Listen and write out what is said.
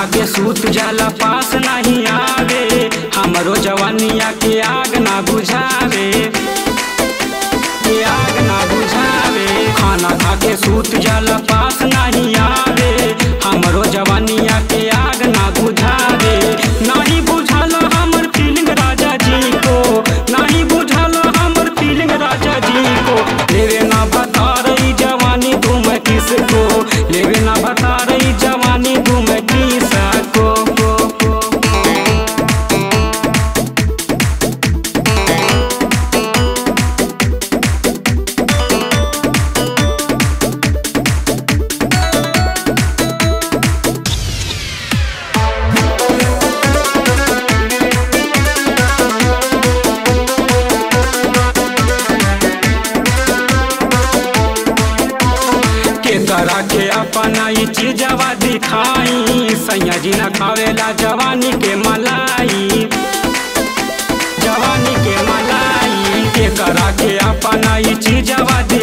खा के सूत जाला पास नहीं आवे हमरो जवानिया के आग ना बुझावे के आग ना बुझावे खाना खा के सूत जाला पास नहीं आवे हमरो जवानिया के आग ना बुझावे नहीं बुझल हमर फीलिंग राजा जी को नहीं बुझल हमर फीलिंग राजा जी को लेवे ना बता रही जवानी तुम किसको लेवे ना बता रही जवानी तुम किसको को, को, को। के तरह के अपना ई चीजवा दिखाई सैया जी न खावेला जवानी के मलाई जवानी के मलाई के करा के अपना ई चीजवा